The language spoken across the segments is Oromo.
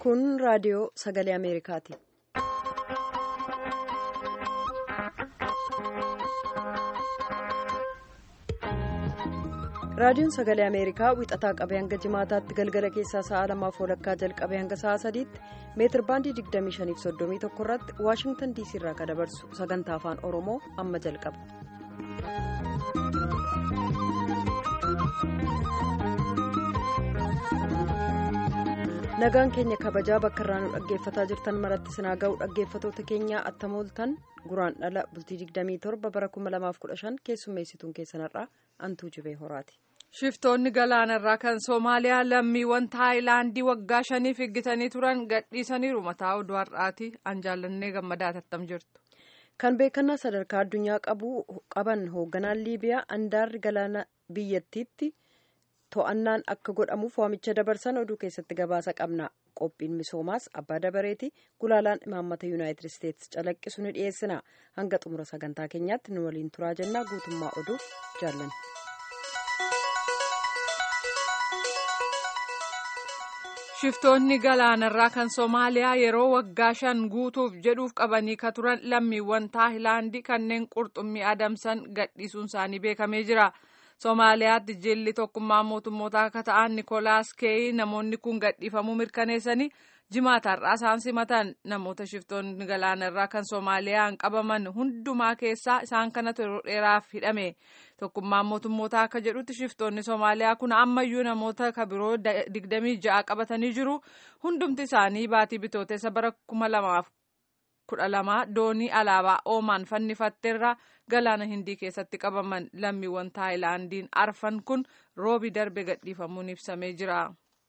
Kun raadiyoo sagalee Ameerikaati. Raadiyoon sagalee Ameerikaa wixataa qabee hanga jimaataatti galgala keessaa sa'a lamaaf walakkaa jalqabee hanga sa'a sadiitti meetir baandii 2531 irratti Waashingtan diisii irraa kan dabarsu sagantaa afaan Oromoo amma jalqaba. nagaan keenya kabajaa bakka irraa nu dhaggeeffataa jirtan maratti sinaa ga'u dhaggeeffatoota keenyaa attamooltan guraan dhala bultii 27 bara 2015 keessummeessituun keessanarraa antuu jibee horaati. shiftoonni galaanarraa kan soomaaliyaa lammiiwwan taayilaandii waggaa shaniif eeggatanii turan gadhiisaniiru mataa oduu har'aati an jaallannee gammadaa tattam jirtu. kan beekannaa sadarkaa addunyaa qaban hoogganaan liibiyaa andaarri galaana biyyattiitti. to'annaan akka godhamuuf waamicha dabarsan oduu keessatti gabaasa qabna qophiin misoomaas abbaa dabareeti gulaalaan imaammata yuunaayitid isteetsi calaqqisu ni dhiyeessina hanga xumura sagantaa keenyaatti nu waliin turaa jennaa guutummaa oduuf jaallanna. shiftoonni galaanarraa kan soomaaliyaa yeroo waggaa shan guutuuf jedhuuf qabanii ka turan lammiiwwan taayilaandii kanneen qurxummii adamsan gadhiisuun isaanii beekamee jira. Somaaliyaatti jilli tokkummaa mootummoota akka ta'an Nikolaas Keeyi namoonni kun gadhiifamuu mirkaneessanii jimaataarraa isaan simatan namoota shiftoonni galaanarraa kan Soomaaliyaan qabaman hundumaa keessaa isaan kanatu yeroo dheeraaf hidhame tokkummaan mootummoota akka jedhutti shiftoonni Soomaaliyaa kun ammayyuu namoota kabiroo digdamii ja'a qabatanii jiru hundumti isaanii baatii bitootessa bara kuma lamaaf kudha lama doonii alaabaa oomaan fannifatteerra galaana hindii keessatti qabaman lammiiwwan taayilaandiin arfan kun roobi darbe gadhiifamuun ibsamee jira.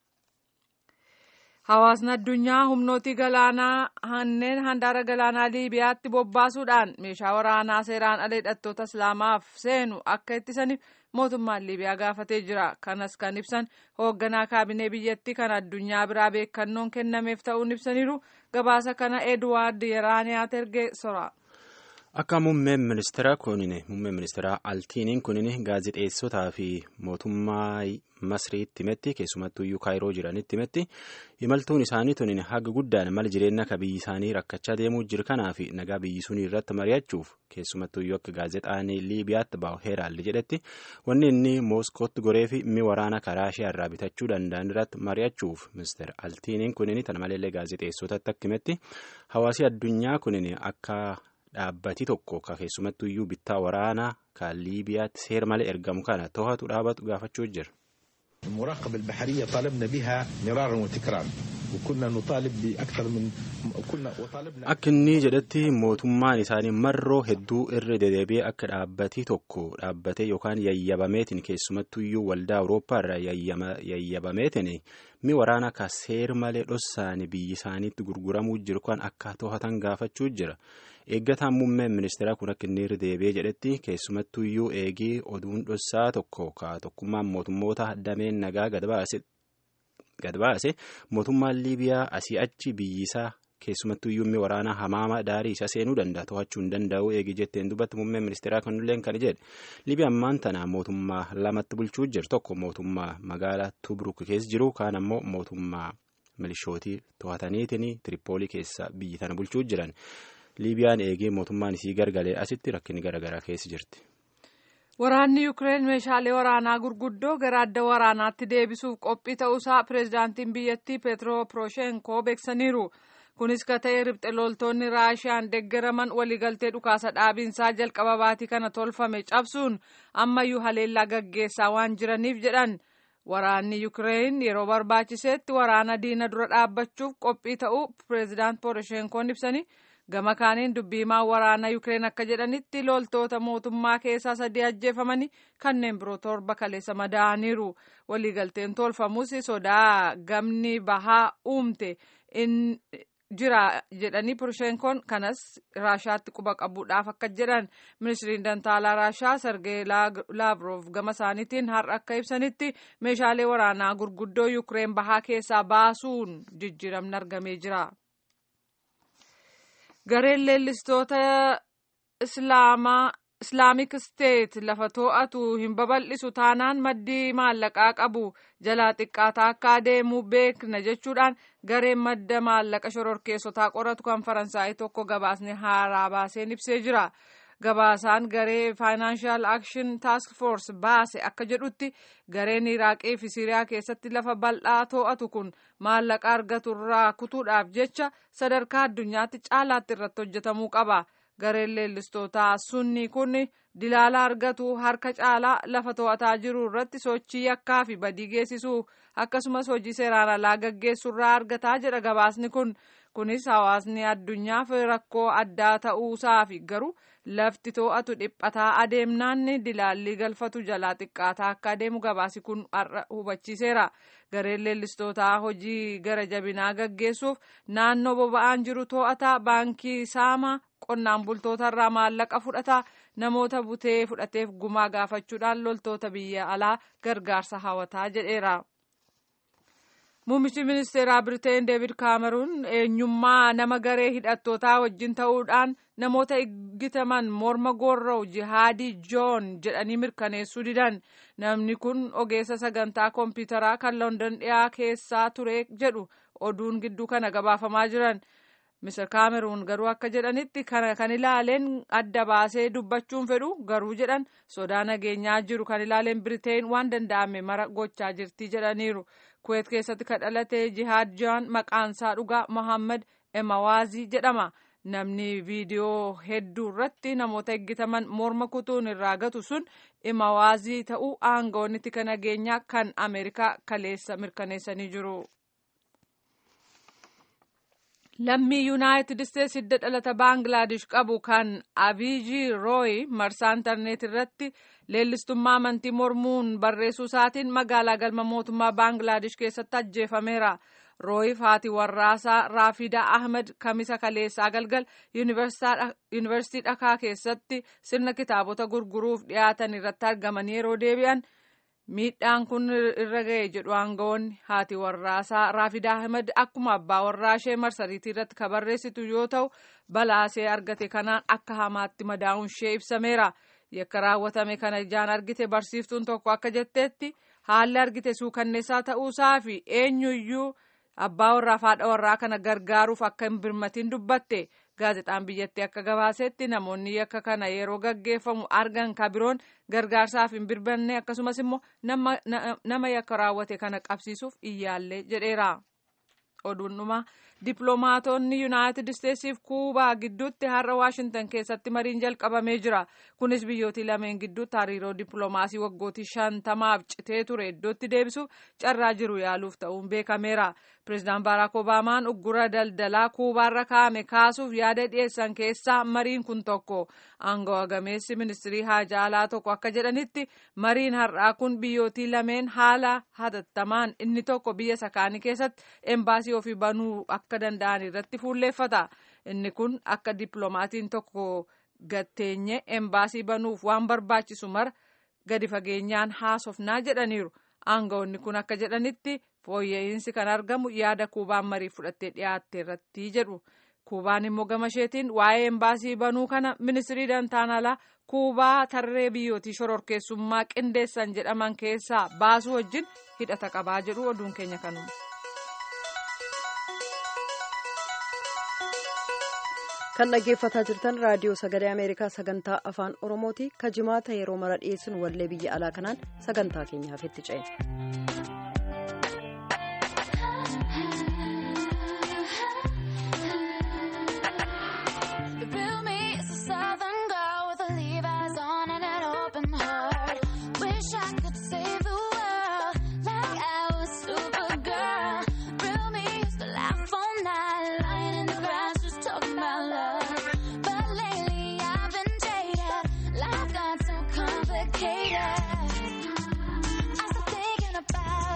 Hawaasni addunyaa humnootii galaanaa hanneen handaara galaanaa Liibiyaatti bobbaasuudhaan meeshaa waraanaa seeraan ala hidhattoota Islaamaaf seenu akka ittisaniif mootummaan Liibiyaa gaafatee jira. Kanas kan ibsan hoogganaa kaabinee biyyattii kan addunyaa biraa beekannoon kennameef ta'uun ibsaniiru. Gabaasa kana Eduwaard Yeraaniyaat ergee sora. Akka muummeen ministeera kunini muummeen ministeera Altiiniin kunini gaazexeessotaa fi mootummaa Masriitti himetti keessumattuu kaayiroo jiranitti himetti imaltuun isaanii tunin haga guddaan mala jireenya akka biyyi isaanii rakkachaa deemuu jiru kanaa fi nagaa biyyi sunii irratti mari'achuuf keessumattuu akka gaazexaan Liibiyaatti bahu Heeraalli jedhetti wanni inni Mooskootti goree fi mi waraana karaa ishee irraa bitachuu danda'an irratti mari'achuuf ministeera Altiiniin kunini tana maleellee gaazexeessotatti akka himetti hawaasi addunyaa kunini akka. Dhaabbati tokko ka keessumattuu iyyuu bittaa waraanaa kan Liibiyaatti seera malee ergamu kana to'atu dhaabatu gaafachuu jira. المراقبة البحرية طالبنا بها مرارا وتكرارا وكنا نطالب بأكثر من كنا وطالبنا Akka inni jedhetti mootummaan isaanii marroo hedduu irra dedeebi'ee akka dhaabbati tokko dhaabbatee yookaan yayyabameetiin keessumattuu iyyuu waldaa Awurooppaa irraa yayyabameetiin mi waraana ka seera malee dhossaanii biyyi isaaniitti gurguramuu jiru kan akka to'atan gaafachuu jira. eeggataan muummeen ministeeraa kun akka inni irra deebi'ee jedhetti keessumattuu iyyuu eegii oduun dhossaa tokko ka tokkummaan mootummoota dameen nagaa gad baase mootummaan liibiyaa asii achi biyyisaa keessumattuu iyyuu mi waraanaa hamaama daarii isa seenuu danda'a to'achuu hin danda'u eegii jetteen dubbatti muummeen ministeeraa kunillee kan jedhe liibiyaan maan tana mootummaa lamatti bulchuu jiru tokko mootummaa magaalaa tubruk keessa jiru kaan ammoo mootummaa milishootii to'ataniitiin tiripoolii keessa biyyi tana bulchuu jiran. liibiyaan eegee mootummaan isii gargalee asitti rakkinni garaagaraa keessa jirti. Waraanni Yukireen meeshaalee waraanaa gurguddoo gara adda waraanaatti deebisuuf qophii ta'uusaa pireezidaantiin biyyattii Peetro Poroshenkoo beeksaniiru. Kunis ka ta'e ribxe loltoonni Raashiyaan deeggaraman waliigaltee dhukaasa dhaabiinsaa jalqaba baatii kana tolfame cabsuun ammayyuu haleellaa gaggeessaa waan jiraniif jedhan. Waraanni Yukireen yeroo barbaachisetti waraana diina dura dhaabbachuuf qophii ta'uu pireezidaant Poroshenkoon ibsanii. gama kaaniin dubbiimaan waraana yukireen akka jedhanitti loltoota mootummaa keessaa sadii ajjeefamanii kanneen biroo torba kaleessa madaa'aniiru waliigalteen tolfamus sodaa gamni bahaa uumte jira jedhanii poroshenkoon kanas raashaatti quba qabuudhaaf akka jedhan ministiriin dantaalaa raashaa sergee laavrov gama isaaniitiin har'a akka ibsanitti meeshaalee waraanaa gurguddoo yukireen bahaa keessaa baasuun jijjiiramni argamee jira. gareen leellistoota islaamaa islaamik steet lafa to'atu hin babal'isu taanaan maddii maallaqaa qabu jalaa xiqqaataa akka adeemu beekna jechuudhaan gareen madda maallaqa shororkeessotaa qoratu kan faransaayii tokko gabaasni haaraa baaseen ibsee jira. gabaasaan garee faayinaanshiyal akshin taask foors baase akka jedhutti gareen iraaqii fi siriyaa keessatti lafa bal'aa to'atu kun maallaqa argatu irraa kutuudhaaf jecha sadarkaa addunyaatti caalaatti irratti hojjetamuu qaba gareen leellistootaa sunni kun dilaala argatu harka caalaa lafa to'ataa jiru irratti sochii yakkaa fi badii geessisuu akkasumas hojii seeraan alaa gaggeessurraa argataa jedha gabaasni kun kunis hawaasni addunyaaf rakkoo addaa ta'uusaa fi garuu lafti to'atu dhiphataa adeemnaan dilaalli galfatu jalaa xiqqaataa akka adeemu gabaasi kun har'a hubachiiseera gareen leellistootaa hojii gara jabinaa gaggeessuuf naannoo boba'aan jiru to'ataa baankii saamaa qonnaan bultootarraa maallaqa fudhataa namoota butee fudhateef gumaa gaafachuudhaan loltoota biyya alaa gargaarsa hawataa jedheera. Muummichi ministeeraa Biriteen Deevid Kaameruun eenyummaa nama garee hidhattootaa wajjin ta'uudhaan namoota eeggataman morma goorra'u jihaadii joon jedhanii mirkaneessuu didan. Namni kun ogeessa sagantaa kompiitaraa kan London dhiyaa keessaa ture jedhu oduun gidduu kana gabaafamaa jiran. Mr. Kaameruun garuu akka jedhanitti kana kan ilaaleen adda baasee dubbachuun fedhu garuu jedhan sodaa nageenyaa jiru kan ilaaleen Biriteen waan danda'ame mara gochaa jirti jedhaniiru. kuweet keessatti kan dhalate jihaad joon maqaansaa dhugaa mohammad emawaazii jedhama namni viidiyoo hedduu irratti namoota eeggataman morma kutuun irraa gatu sun emawaazii ta'uu aangawoonni tika nageenyaa kan ameerikaa kaleessa mirkaneessanii jiru. lammii yuunaayitid isteetsi hidda dhalata baangilaadesh qabu kan abiijii rooyi marsaa intarneet irratti leellistummaa amantii mormuun barreessuu isaatiin magaalaa galma mootummaa baangilaadesh keessatti ajjeefameera rooyiif haati warraasaa raafidaa ahmed kamisa kaleessaa galgal yuunivarsiitii dhakaa keessatti sirna kitaabota gurguruuf dhiyaatan irratti argamanii yeroo deebi'an miidhaan kun irra ga'e jedhu aangawoonni haati warraasaa raafidaa ahmed akkuma abbaa warraa ishee marsariitii irratti kan barreessitu yoo ta'u balaasee argate kanaan akka hamaatti madaa'uun ishee ibsameera yakka raawwatame kana ijaan argite barsiiftuun tokko akka jetteetti haalli argite suukanneessaa ta'uusaa fi eenyuyyuu abbaa warraa fi haadha warraa kana gargaaruuf akka hin birmatiin dubbatte gaazexaan biyyattii akka gabaasetti namoonni yakka kana yeroo gaggeeffamu argan ka biroon gargaarsaaf hin birbanne akkasumas immoo nama yakka raawwate kana qabsiisuuf iyyaallee jedheera. oduun dhumaa dippiloomaatonni yuunaayitid isteetsiif kuubaa gidduutti har'a waashintan keessatti mariin jalqabamee jira kunis biyyootii lameen gidduutti hariiroo dippiloomaasii waggootii shantamaaf citee ture iddootti deebisuuf carraa jiru yaaluuf ta'uun beekameera pireezidaan baaraak obaamaan uggura daldalaa kuubaarra kaa'ame kaasuuf yaada dhiyeessan keessaa mariin kun tokko aangawa gameessi ministirii haajaa alaa tokko akka jedhanitti mariin har'aa kun biyyootii lameen haala hatattamaan inni tokko biyya sakaanii keessatti embaasii ofii banuu akka danda'an irratti fuulleeffata inni kun akka dippiloomaatiin tokko gatteenye embaasii banuuf waan barbaachisu mara gadi fageenyaan haasofnaa jedhaniiru aangawoonni kun akka jedhanitti fooyya'insi kan argamu yaada kuubaan marii fudhattee dhiyaatte irratti jedhu kuubaan immoo gama isheetiin waa'ee embaasii banuu kana ministirii dantaan alaa kuubaa tarree biyyootii shororkeessummaa qindeessan jedhaman keessaa baasuu wajjin hidhata qabaa jedhu oduun keenya kanuma. kan dhaggeeffataa jirtan raadiyoo sagalee ameerikaa sagantaa afaan oromooti ka jimaata yeroo mara dhiyeessuun wallee biyya alaa kanaan sagantaa keenyaaf itti ce'e. Complicated. I start thinking about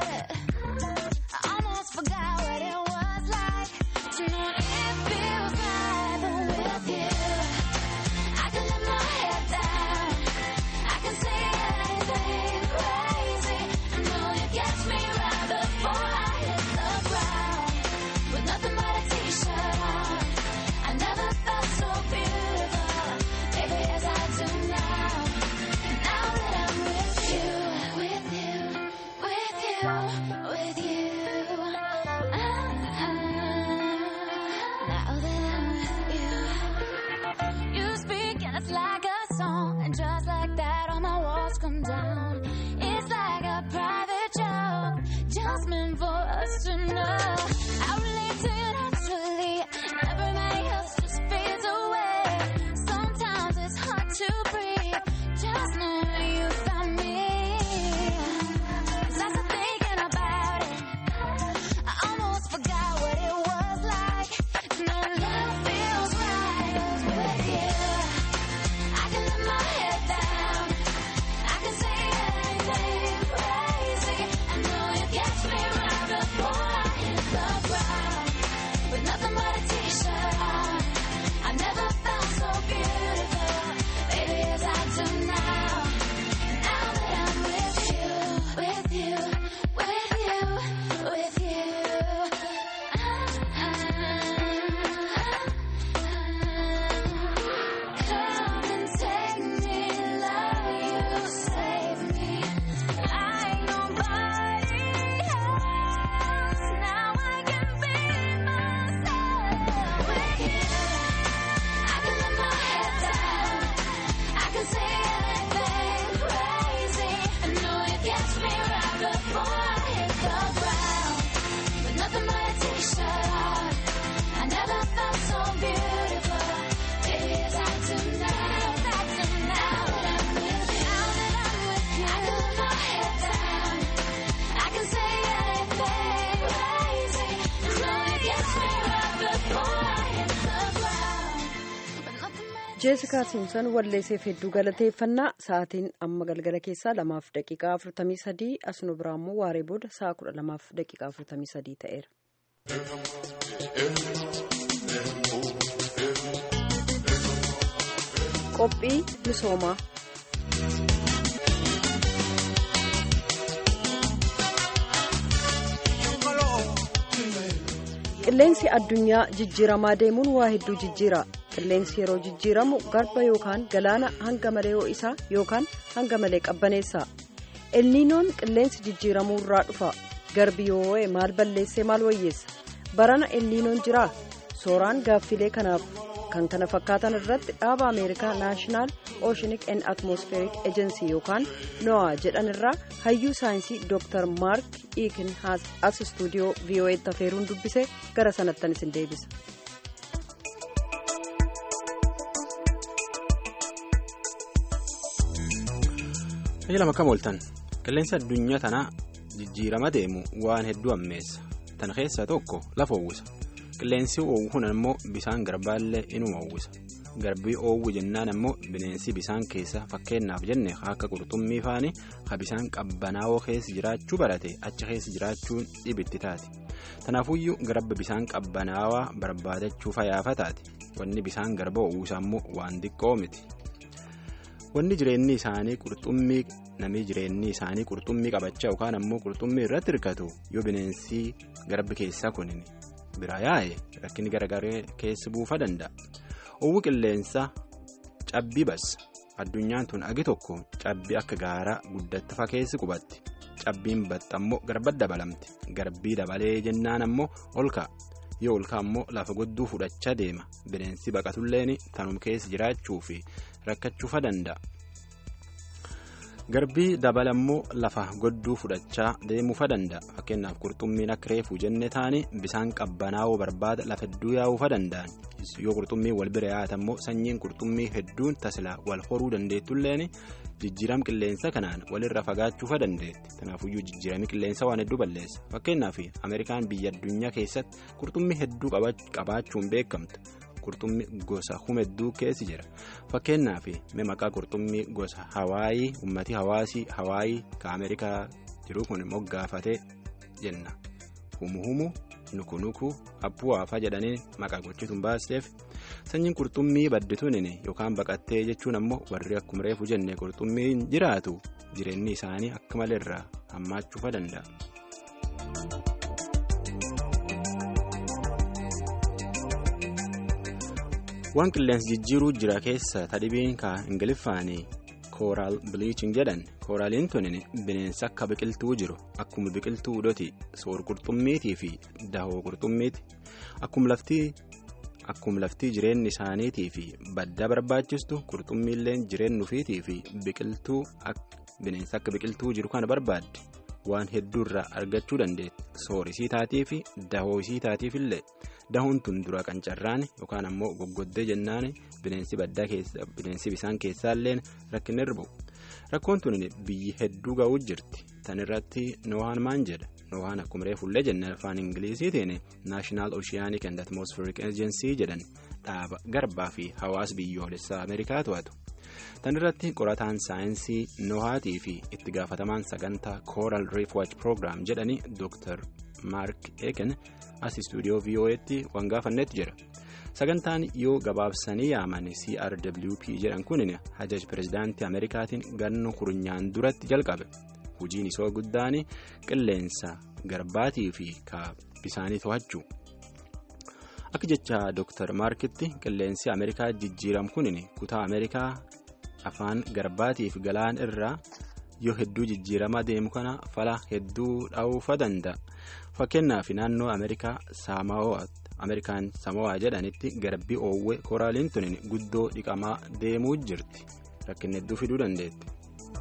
That's like a song, and just like that, all my walls come down. It's like a private joke, just meant for us to know. I relate to you naturally, and everybody else just fades away. Sometimes it's hard to breathe, just know that you found me. 'Cause as I'm thinking about it, I almost forgot what it was like. No love feels right with you. I can let my head down. I can say anything crazy. I know you catch me right before I hit the ground. With nothing but a t-shirt on. I never felt so beautiful. Baby, as I do now. Now that I'm with you, with you, with you, with you. Come and take me, love you, save me. Like nobody else. Now I can be myself with you. I can let my head down. I can say anything crazy. I know you catch me right before I hit the ground. With nothing but a t-shirt on. I never felt so beautiful. Baby, as I do now. I do now that I'm with you. Now that I'm with you. I can let my head down. I can say anything crazy. I know you catch me right before I hit the ground. With nothing but a jeesikaa simson walleesseef hedduu galateeffannaa sa'aatiin amma galgala keessaa lamaaf daqiiqaa afurtamii sadii asnu biraa immoo waaree booda sa'a kudha lamaaf daqiiqaa afurtamii sadii ta'eera. qophii misoomaa qilleensi addunyaa jijjiiramaa deemuun waa hedduu jijjiira qilleensi yeroo jijjiiramu garba yookaan galaana hanga malee ho'isaa yookaan hanga malee qabbaneessa elniinoon qilleensi jijjiiramuu irraa dhufa garbi yoo ho'e maal balleessee maal wayyeessa barana elniinoon jiraa sooraan gaaffilee kanaaf kan kana fakkaatan irratti dhaaba ameerikaa naashinaal ooshinik en atmosfeerik ejensi yookaan noaa jedhan irraa hayyuu saayinsii dooktar maark iikin as istuudiyoo vii'oo'eetti afeeruun dubbise gara sanattan isin deebisa. Tajaajila akkam ooltan qilleensi addunyaa tanaa jijjiirama deemu waan hedduu ammeessa tan keessaa tokko lafa uwwisa qilleensi oowwu kun ammoo bisaan garbaallee inuma uwwisa garbii oowwu jennaan ammoo bineensi bisaan keessa fakkeenyaaf jenne akka qurxummii faani ha bisaan qabbanaa'oo keessa jiraachuu barate achi keessa jiraachuun dhibitti taati tanaafuyyuu garba bisaan qabbanaawaa barbaadachuu fayyaafataati wanni bisaan garba uwwisa ammoo waan xiqqoo miti. wanni jireenyi isaanii qurxummii namni jireenyi isaanii qurxummii qabachaa yookaan ammoo qurxummii irratti hirkatu yoo bineensi garbi keessaa kunin bira yaa'e rakkinni garagaree keessa buufa danda'a. Owwi qilleensa cabbii bassa addunyaan tun agi tokko cabbii akka gaaraa guddattafa keessi qubatti cabbiin batta ammoo garba dabalamti garbii dabalee jennaan ammoo ol ka'a yoo ol ka'a ammoo lafa godduu fudhachaa deema bineensi baqatulleen tanum keessa jiraachuu fi rakkachuufa danda'a. garbii dabala ammoo lafa godduu fudhachaa deemuufa danda'a fakkeenyaaf qurxummiin akka reefuu jenne taane bisaan qabbanaa'uu barbaada lafa hedduu yaa'uufa danda'an yoo qurxummii wal bira yaa'atan ammoo sanyiin qurxummii hedduun tasila wal horuu dandeettulleen jijjiiram qilleensa kanaan walirra fagaachuufa dandeetti kanaafuyyuu jijjiirami qilleensa waan hedduu balleessa fakkeenyaaf ameerikaan biyya addunyaa keessatti qurxummii hedduu qabaachuun beekamtu. qurxummii gosa humedduu keessi jira fakkeenyaaf maqaa qurxummii gosa hawaayii ummati hawaasii hawaayii ka ameerikaa jiru kun moggaafatee jenna humu humu nuku nuku abbu'aafa jedhanii maqaa gochituun baasteef sanyiin qurxummii baddituun yookaan baqattee jechuun ammoo warri akkuma reefu jenne qurxummiin jiraatu jireenyi isaanii akka malee irraa hammaachuufa danda'a. waan qilleensi jijjiiruu jira keessa tadhibiin ka ingiliffaanii kooraal biliichin jedhan kooraaliin tun bineensa akka biqiltuu jiru akkuma biqiltuu hudhoti soor qurxummiitii fi dahoo qurxummiiti akkuma laftii akkuma laftii jireenyi isaaniitii fi badda barbaachistu qurxummiilleen jireenya ofiitii fi biqiltuu bineensa akka biqiltuu jiru kana barbaadde waan hedduurraa argachuu dandeetti soorisii taatii fi dahoosii taatiif illee dahuun tun dura qancarraan yookaan ammoo goggoddee jennaan bineensi baddaa keessa bineensi bisaan keessaallee rakkinni irra bu'u rakkoon tun biyyi hedduu ga'uu jirti tan irratti noohaan maan jedha noohaan akkuma reefullee jenne afaan ingiliziitiin naashinaal ooshiyaaniik and atmosfeerik eejensii jedhan dhaaba garbaa fi hawaasa biyyoolessaa ameerikaa to'atu. tan irratti qorataan saayinsii noohaatii fi itti gaafatamaan sagantaa kooral reef watch program jedhani dr maark eken as istuudiyoo vo'eetti waan gaafannetti jira sagantaan yoo gabaabsanii yaaman crwp jedhan kun hajaj pirezidaantii ameerikaatiin ganno kurunyaan duratti jalqabe hojiin isoo guddaan qilleensa garbaatii fi bisaanii to'achuu. akka jecha dr maarkitti qilleensi ameerikaa jijjiiramu kun kutaa ameerikaa afaan garbaatiif galaan irraa yoo hedduu jijjiiramaa deemu kana fala hedduu dha'uufa danda'a fakkeenyaaf naannoo ameerikaa ameerikaan samawaa jedhanitti garbii oowwee koraaliin tun guddoo dhiqamaa deemuu jirti rakkinni hedduu fiduu dandeetti.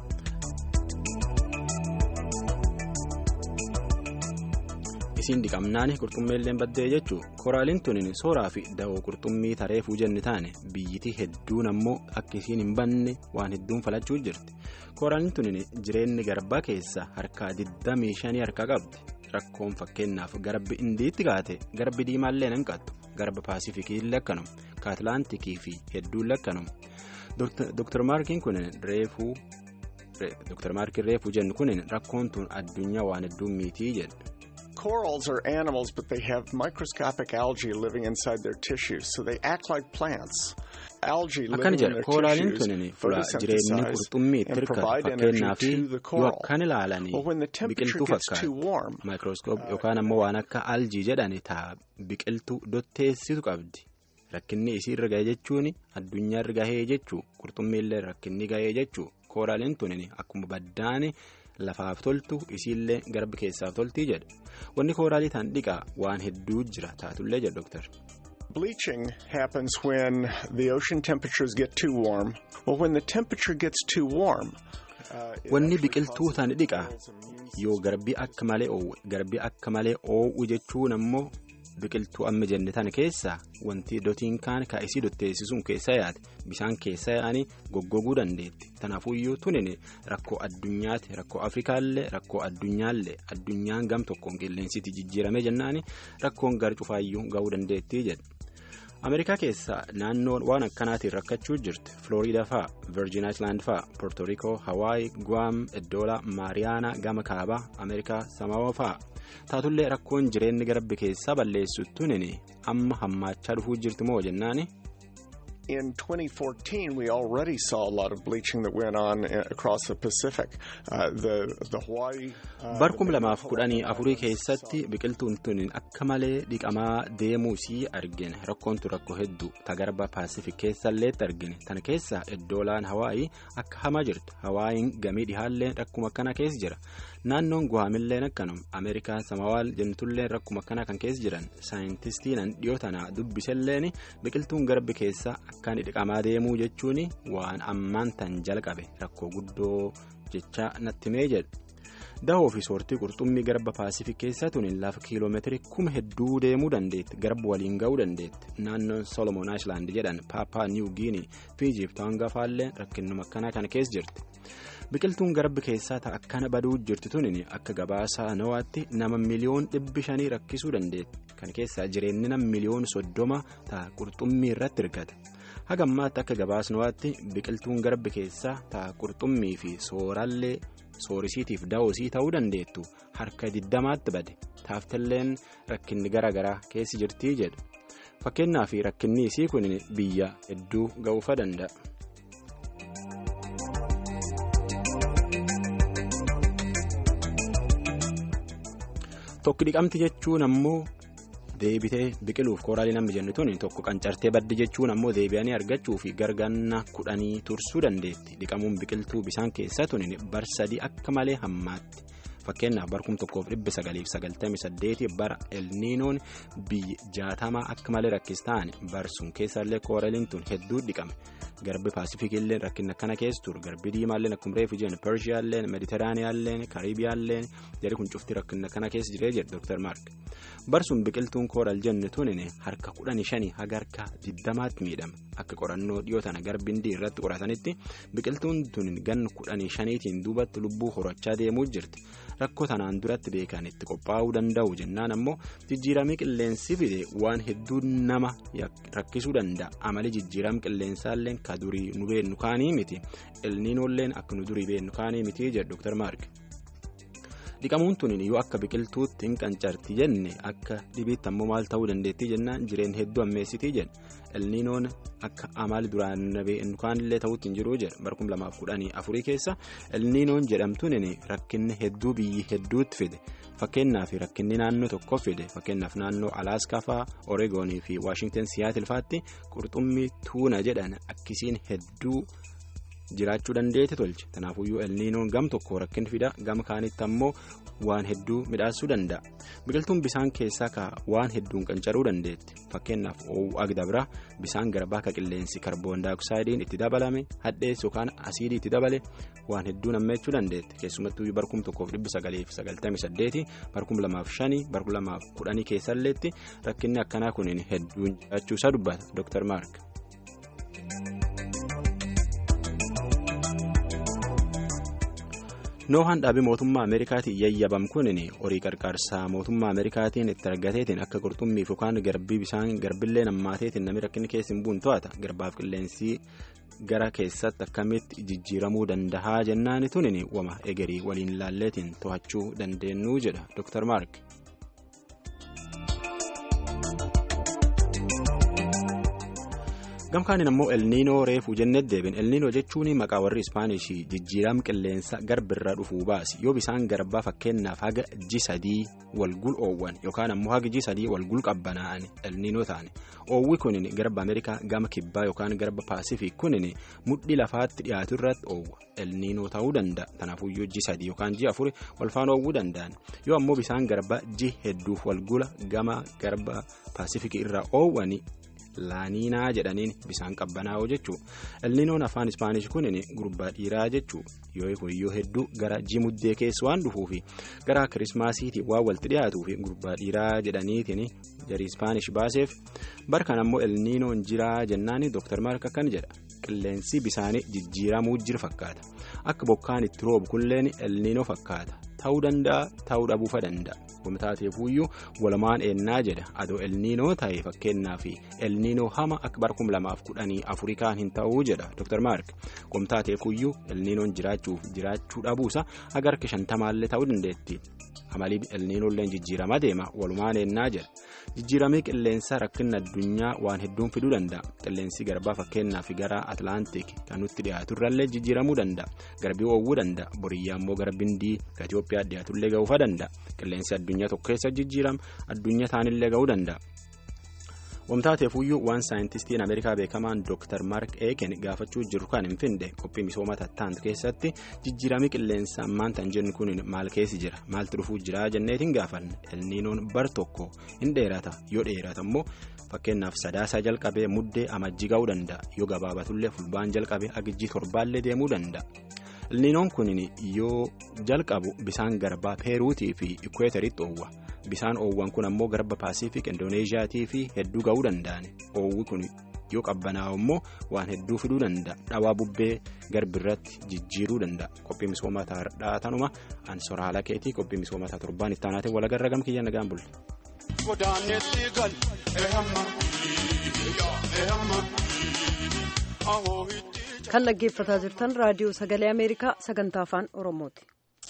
isiin dhiqamnaan qurxummeelleen baddee jechuun koraaliin tun sooraa fi dawoo qurxummii tareefuu jenni taane biyyitii hedduun ammoo akka isiin hin banne waan hedduun falachuu jirti koraaliin tun jireenyi garbaa keessa harkaa 25 harkaa qabdi rakkoon fakkeenyaaf garbi indiitti kaate garbi diimaallee hin qattu garba paasifikii lakkanuma kaatilaantikii fi hedduun lakkanuma dr maarkiin kun reefuu dr maarkiin reefuu jennu kun rakkoon tun addunyaa waan hedduun miitii jedha. Corals are animals, but they have microscopic algae living inside their tissues, so they act like plants. Algae akkana living in jedha their koolaaliin tissues tunin fula jireenyi photosynthesize qurxummii and tirka provide energy fakkeenyaa fi to the yoo coral. akkan ilaalanii Well, when the temperature biqiltuu gets too fakkaata warm, maayikirooskoop yookaan ammoo waan akka aljii jedhani taa biqiltuu dotteessitu qabdi rakkinni isii irra gahee jechuun addunyaa irra gahee jechuu qurxummiillee rakkinni gahee jechuu koolaaliin tunin akkuma baddaani lafaaf toltu isiillee garbi keessaaf toltii jedha wanni kooraalii tan dhiqaa waan hedduu jira taatullee jedha dooktar. bleaching happens when the ocean temperatures get too warm. Well, when the temperature gets too warm, uh, it Wanni actually biqiltuu causes tan the dhiqaa coral's immune yoo garbii akka malee oowwe garbii akka malee oowwu jechuun ammoo biqiltuu amma jenne tan keessaa wanti dotiin kaan kaa'isii dotteessisuun keessa yaate bishaan keessa yaa'anii goggoguu dandeetti tanaafuyyuu tunin rakkoo addunyaati rakkoo afrikaallee rakkoo addunyaallee addunyaan gam tokkoon qilleensiti jijjiirame jennaani rakkoon gar cufaayyuu ga'uu dandeettii jedha. ameerikaa keessaa naannoon waan akkanaatiin rakkachuu jirti flooriida faa virgin island faa poortorikoo hawaayi guam eddoola maariyaanaa gama kaabaa ameerikaa samaawaa faa taatullee rakkoon jireenyi garbi keessaa balleessuttuun amma hammaachaa dhufuu jirti moo jennaani In 2014, we already saw a lot of bleaching that went on uh, across the Pacific. Uh, the the Hawaii. Uh, barkum the lamaaf Hawaii kudhanii afurii islands keessatti biqiltuun tun akka malee dhiqamaa deemuu sii argine rakkoon tun rakkoo hedduu tagarba paasifik keessalleetti argine tana keessa eddoolaan hawaayii akka hamaa jirtu hawaayiin gamii dhihaalleen rakkuma akkana keessa jira naannoon guhaamilleen akkanum ameerikaa samawaal jentulleen rakkuma akkana kan keessa jiran saayintistiinan dhiyoo tanaa dubbiselleen biqiltuun garbi keessa akkaan dhiqamaa deemuu jechuun waan ammaan tan jalqabe rakkoo guddoo jecha natti mee jedhu. dahoo fi soortii qurxummii garba paasifik keessaa tun lafa kiiloomeetirii kuma hedduu deemuu dandeetti garba waliin ga'uu dandeetti naannoon solomon island jedhan paapaa niw giinii fi ijiiptaan gafaallee rakkinnuma akkanaa kana keessa jirti biqiltuun garbi keessaa ta'a akkana baduu jirti tun akka gabaasaa nawaatti nama miliyoon dhibbi shanii rakkisuu dandeetti kan keessaa jireenyi nama miliyoon soddoma ta'a qurxummii irratti hirkata haga ammaatti akka gabaasnawaatti biqiltuun garbi keessaa ta'a qurxummii fi sooraallee soorisiitiif daawosii ta'uu dandeettu harka diddamaatti bade taaftalleen rakkinni garaa garaa keessi jirtii jedhu fakkeenyaaf rakkinni isii kun biyya hedduu ga'uufa danda'a. tokko dhiqamti jechuun ammoo deebitee biqiluuf kooraalii namni jennu tun tokko qancartee baddi jechuun ammoo deebi'anii argachuu fi gargaarna kudhanii tursuu dandeetti dhiqamuun biqiltuu bisaan keessaa tun barsadii akka malee hammaatti fakkeenyaaf bara kum tokkoof dhibba sagaliif sagaltamii saddeeti bara elniinoon biyya jaatamaa akka malee rakkis ta'an barsuun keessallee kooraliin tun hedduu dhiqame garbi paasifikiilleen rakkina kana keessa ture garbi diimaalleen akkuma reefu jiran persiyaalleen mediteraaniyaalleen kariibiyaalleen jari kun cufti rakkina kana keessa jiree jedhe dooktar maark barsuun biqiltuun kooral jennu tunin harka kudhanii shanii haga harka diddamaatti miidhama akka qorannoo dhiyoo tana garbindii irratti qoratanitti biqiltuun tunin gan kudhanii shaniitiin duubatti lubbuu horachaa deemuu jirti rakkoo tanaan duratti beekan itti qophaa'uu danda'u jennaan ammoo jijjiiramii qilleensi fide waan hedduu nama rakkisuu danda'a amali jijjiiram qilleensaalleen ka durii nu beennu kaanii miti elniinoolleen akka nu durii beennu kaanii miti jedhu dooktar maark. dhiqamuun tun yoo akka biqiltuutti hin qancarti jenne akka dhibiitti ammoo maal ta'uu dandeettii jennaan jireen hedduu ammeessitii jedhe elniinoon akka amaal duraan kaanillee ta'uutti hin jiru jedhe bara kum lamaaf kudhanii afurii keessa elniinoon jedhamtuun rakkinni hedduu biyyi hedduutti fide fakkeenyaaf rakkinni naannoo tokkoof fide fakkeenyaaf naannoo alaaskaa fa'aa oreegoonii fi waashingtan siyaatil fa'aatti qurxummii tuuna jedhan akkisiin hedduu. jiraachuu dandeete tolche kanaafuyyuu elniinoon gam tokko rakkin fida gam kaanitti ammoo waan hedduu midhaasuu danda'a biqiltuun bisaan keessaa ka waan hedduun qancaruu dandeetti fakkeenyaaf oowwu agda bira bisaan garbaa ka qilleensi karboon daayoksaaydiin itti dabalame hadhees yookaan asiidii itti dabale waan hedduu nammeechuu dandeetti keessumattuu barkum tokkoof dhibbi sagaliif sagaltamii saddeeti barkum lamaaf shanii barkum lamaaf kudhanii keessalleetti rakkinni akkanaa kun hedduun jiraachuusaa dubbata dooktar maark. noohaan dhaabii mootummaa ameerikaatiin yayyabam kunin horii qarqaarsaa mootummaa ameerikaatiin itti argateetiin akka qurxummiif yookaan garbii bisaan garbillee nammaateetiin namni rakkinni keessa hin buun to'ata garbaaf qilleensi gara keessatti akkamitti jijjiiramuu dandahaa jennaani tunin wama egerii waliin ilaalleetiin to'achuu dandeenyu jedha dooktar maark. gamkaanin ammoo elniinoo reefuu jennee deebin elniinoo jechuun maqaa warri ispaanishii jijjiiram qilleensa garbirra dhufuu baasi yoo bisaan garbaa fakkeenyaaf haga ji sadii walgul oowwan yookaan ammoo haga ji sadii walgul qabbanaa'an elniinoo ta'an oowwi kunin garba ameerikaa gama kibbaa yookaan garba paasifik kunin mudhii lafaatti dhiyaatu irratti oowwa elniinoo ta'uu danda'a kanaafuyyuu ji sadii yookaan ji afuri walfaan oowwuu danda'an yoo ammoo bisaan garba ji hedduuf walgula gama garba paasifikii irra oowwani. laaniinaa jedhaniin bisaan qabbanaa'oo jechuu elniinoon afaan ispaanish kunin gurbaa dhiiraa jechuu yoo yoo hedduu gara jimuddee keessa waan dhufuufi gara kirismaasiitii waan walitti dhiyaatuufi gurbaa dhiiraa jedhaniitiin jarii ispaanish baaseef barkan ammoo elniinoon jiraa jennaani dooktar maark akkan jedha qilleensi bisaanii jijjiiramuu jira fakkaata akka bokkaan itti roobu kunilleen elniinoo fakkaata ta'uu danda'a ta'uu dhabuufa danda'a. Taateefuyyuu walumaan eennaa jedha adoo elniinoo ta'e fakkeenyaaf elniinoo hama akka bara kum lamaaf kudhanii afurikaan hin ta'uu jedha Dr. Mark qomtaateefuyyuu elniinoon jiraachuuf jiraachuu dhabuusa haga harka shantamaallee ta'uu dandeetti amalii elniinoolleen jijjiiramaa deema walumaan eennaa jedha jijjiiramee qilleensa rakkina addunyaa waan hedduun fiduu danda'a qilleensi garbaa fakkeenyaaf gara atlaantik kan nutti dhiyaaturrallee jijjiiramuu danda'a garbii oowwuu danda'a boriyyaa immoo gara bindii Itoophiyaa dhiyaatullee ga'uufa danda'a qilleensi addunyaa tokko keessa jijjiirama addunyaa taanillee ga'uu danda'a. wamtaateefuyyuu waan saayintistiin ameerikaa beekamaan dooktar maark eeken gaafachuu jiru kan hin finde qophii misooma tattaantu keessatti jijjiiramii qilleensa ammaan tan jennu kun maal keessi jira maaltu dhufuu jira jenneetiin gaafanne elniinoon bar tokko hin dheerata yoo dheerata immoo fakkeenyaaf sadaasaa jalqabee muddee amajjii ga'uu danda'a yoo gabaabatullee fulbaan jalqabee agijjii torbaallee deemuu danda'a. elniinoon kun yoo jalqabu bisaan garbaa peeruutii fi ikweeteritti oowwa bisaan oowwan kun ammoo garba paasifik indooneeziyaatii fi hedduu ga'uu danda'an oowwi kun yoo qabbanaa'u immoo waan hedduu fiduu danda'a dhawaa bubbee garbirratti jijjiiruu danda'a qophii misoomaa tanuma ansoora haala keetii qophii misoomaa torbaan itti aanaatiin walagarra gam kiyya nagaan bulle. kan dhaggeeffataa jirtan raadiyoo sagalee ameerikaa sagantaa afaan oromooti.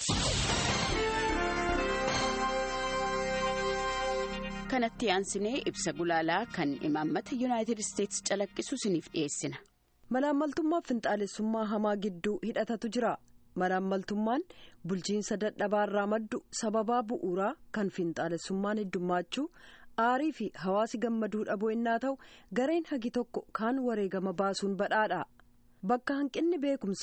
kanatti aansinee ibsa gulaalaa kan imaammata yuunaayitid isteetsi calaqqisu isiniif dhiyeessina. malaammaltummaa finxaalessummaa hamaa gidduu hidhatatu jira malaammaltummaan bulchiinsa dadhabaarraa maddu sababaa bu'uuraa kan finxaalessummaan heddummaachuu aarii fi hawaasi gammaduu dhabuu innaa ta'u gareen hagi tokko kaan wareegama baasuun badhaadha bakka hanqinni beekumsaa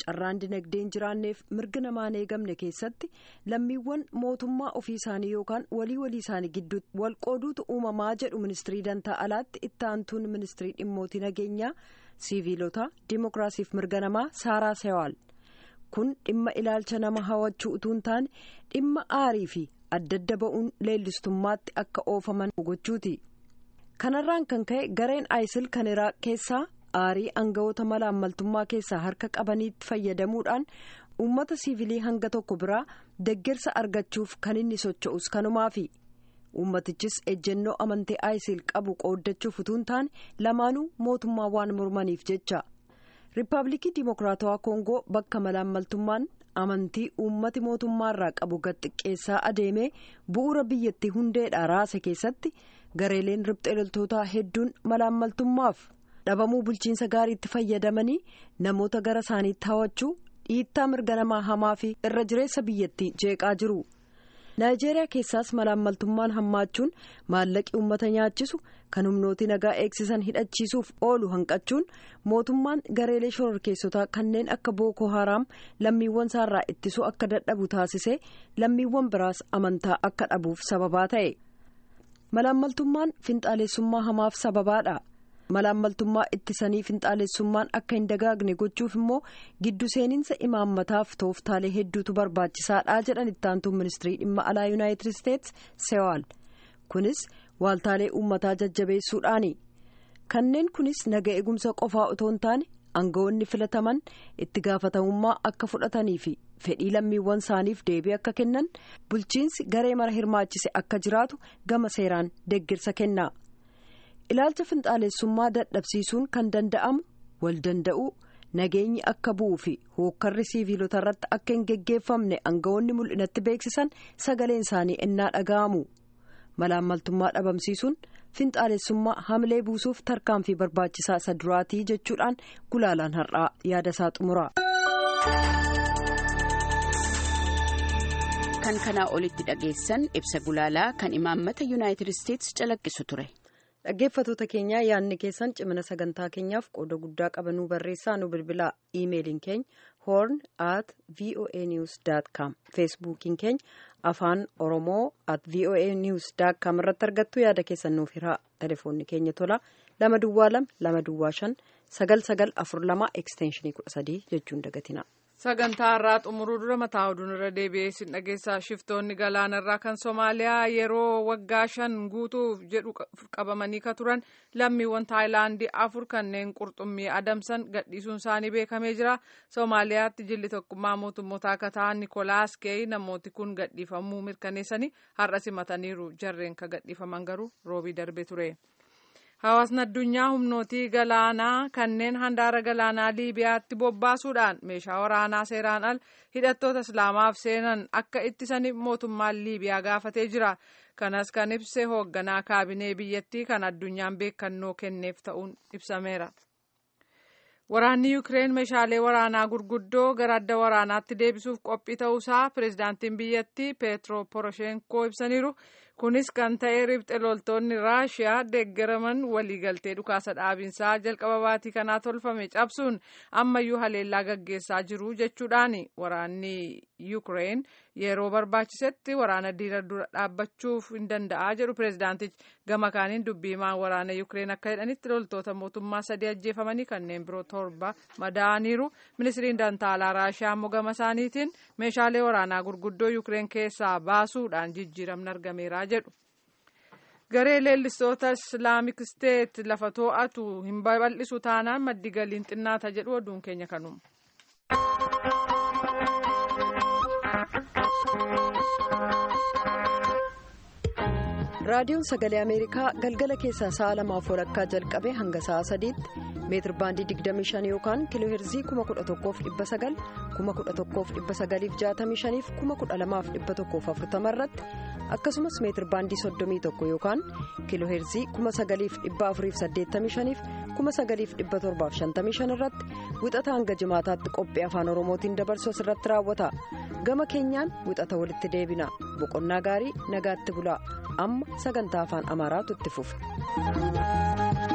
carraan dinagdee hin jiraanneef mirga namaa hin eegamne keessatti lammiiwwan mootummaa ofii isaanii yookaan walii walii isaanii gidduutti wal qooduutu uumamaa jedhu ministirii dantaa alaatti itti aantuun ministirii dhimmootii nageenyaa siiviilota dimookiraasiif mirga namaa saaraa sewaal kun dhimma ilaalcha nama hawachuu utuu hin taane dhimma aarii fi adda adda ba'uun leellistummaatti akka oofaman gochuuti kanarraan kan ka'e gareen aayisil kan iraaq keessaa aarii aangawoota mala ammaltummaa keessaa harka qabaniitti fayyadamuudhaan uummata siivilii hanga tokko biraa deeggarsa argachuuf kan inni socho'us kanumaafi uummatichis ejjennoo amantii aayisil qabu qooddachuuf utuu hin taane lamaanuu mootummaa waan mormaniif jecha riippaabilikii dimokiraatawaa koongoo bakka mala ammaltummaan amantii uummati mootummaarraa qabu gad xiqqeessaa adeemee bu'uura biyyattii hundeedha raase keessatti gareeleen riphxee loltootaa hedduun mala ammaltummaaf dhabamuu bulchiinsa gaariitti fayyadamanii namoota gara isaaniitti hawachuu dhiittaa mirga namaa hamaa fi irra jireessa biyyattii jeeqaa jiru. naayijeeriyaa keessaas malaammaltummaan hammaachuun maallaqi uummata nyaachisu kan humnooti nagaa eegsisan hidhachiisuuf oolu hanqachuun mootummaan gareelee shororkeessotaa kanneen akka booko haraam lammiiwwan isaarraa ittisuu akka dadhabu taasisee lammiiwwan biraas amantaa akka dhabuuf sababaa ta'e malaammaltummaan finxaalessummaa hamaaf sababaadha. malaammaltummaa ittisanii finxaalessummaan akka hin dagaagne gochuuf immoo giddu seeninsa imaammataaf tooftaalee hedduutu barbaachisaadha jedhan ittaantuun ministirii dhimma alaa yuunaayitid isteets sewaal kunis waaltaalee uummataa jajjabeessuudhaani kanneen kunis naga eegumsa qofaa otoo hin taane aangawoonni filataman itti gaafatamummaa akka fudhatanii fi fedhii lammiiwwan isaaniif deebii akka kennan bulchiinsi garee mara hirmaachise akka jiraatu gama seeraan deeggarsa kenna. ilaalcha finxaalessummaa dadhabsiisuun kan danda'amu wal danda'uu nageenyi akka bu'uu fi hookkarri siiviilota irratti akka hin geggeeffamne aangawoonni mul'inatti beeksisan sagaleen isaanii ennaa dhaga'amu malaammaltummaa dhabamsiisuun finxaalessummaa hamilee buusuuf tarkaanfii barbaachisaa isa duraatii jechuudhaan gulaalaan har'aa yaada isaa xumura. kan kanaa olitti dhageessan ibsa gulaalaa kan imaammata yuunaayitid isteets calaqqisu ture. dhaggeeffatoota keenyaa yaadni keessan cimina sagantaa keenyaaf qooda guddaa qabanuu barreessaa nu bilbilaa iimeeliin keenya horn at voa news com feesbuukiin keenya afaan oromoo at voa news com irratti argattu yaada keessan nuuf hiraa telefoonni keenya tola lama duwwaa lama lama duwwaa shan sagal sagal afur lama ekstenshinii kudha sadii jechuun dagatina. sagantaa irraa xumuruu dura mataa oduun irra deebi'ee sin dhageessaa shiftoonni galaanarraa kan soomaaliyaa yeroo waggaa shan guutuuf jedhu qabamanii ka turan lammiiwwan taayilaandii afur kanneen qurxummii adamsan gadhiisuun isaanii beekamee jira soomaaliyaatti jilli tokkummaa mootummoota akka ta'an nikolaas keey namooti kun gadhiifamuu mirkaneessanii har'a simataniiru jarreen ka gadhiifaman garuu roobii darbe ture. hawaasni addunyaa humnootii galaanaa kanneen handaara galaanaa liibiyaatti bobbaasuudhaan meeshaa waraanaa seeraan al hidhattoota islaamaaf seenan akka ittisaniif mootummaan liibiyaa gaafatee jira kanas kan ibse hoogganaa kaabinee biyyattii kan addunyaan beekannoo kenneef ta'uun ibsameera. waraanni yuukireen meeshaalee waraanaa gurguddoo gara adda waraanaatti deebisuuf qophii ta'uusaa pireezidaantiin biyyattii peetro poroshenkoo ibsaniiru kunis kan ta'e ribxe loltoonni raashiyaa deeggaraman waliigaltee dhukaasa dhaabinsaa jalqaba baatii kanaa tolfame cabsuun ammayyuu haleellaa gaggeessaa jiru jechuudhaani waraanni yuukireen yeroo barbaachisetti waraana diina dura dhaabbachuuf hin danda'a jedhu pireezidaantichi gama kaaniin dubbiimaan waraana yuukireen akka jedhanitti loltoota mootummaa sadii ajjeefamanii kanneen biroo torba madaa'aniiru ministiriin dantaalaa raashiyaa immoo gama isaaniitiin meeshaalee waraanaa gurguddoo yuukireen keessaa baasuudhaan jijjiiramni argameera jedhu. garee leellistoota islaamik isteet lafa too'atu hin babal'isu taanaan maddi galiin xinnaata jedhu oduun keenya kanuma. raadiyoon sagalee ameerikaa galgala keessaa sa'a lamaaf walakkaa jalqabee hanga sa'a sadiitti meetir baandii 25 yookaan kiiloo heerzii 11,900 11,965 fi 12,140 irratti akkasumas meetir baandii 31 yookaan kiiloo heerzii 9,485 fi 9,755 irratti wixata hanga jimaataatti qophii afaan oromootiin dabarsu asirratti raawwata gama keenyaan wixata walitti deebina boqonnaa gaarii nagaatti bulaa amma sagantaa afaan amaaraatu itti fufa.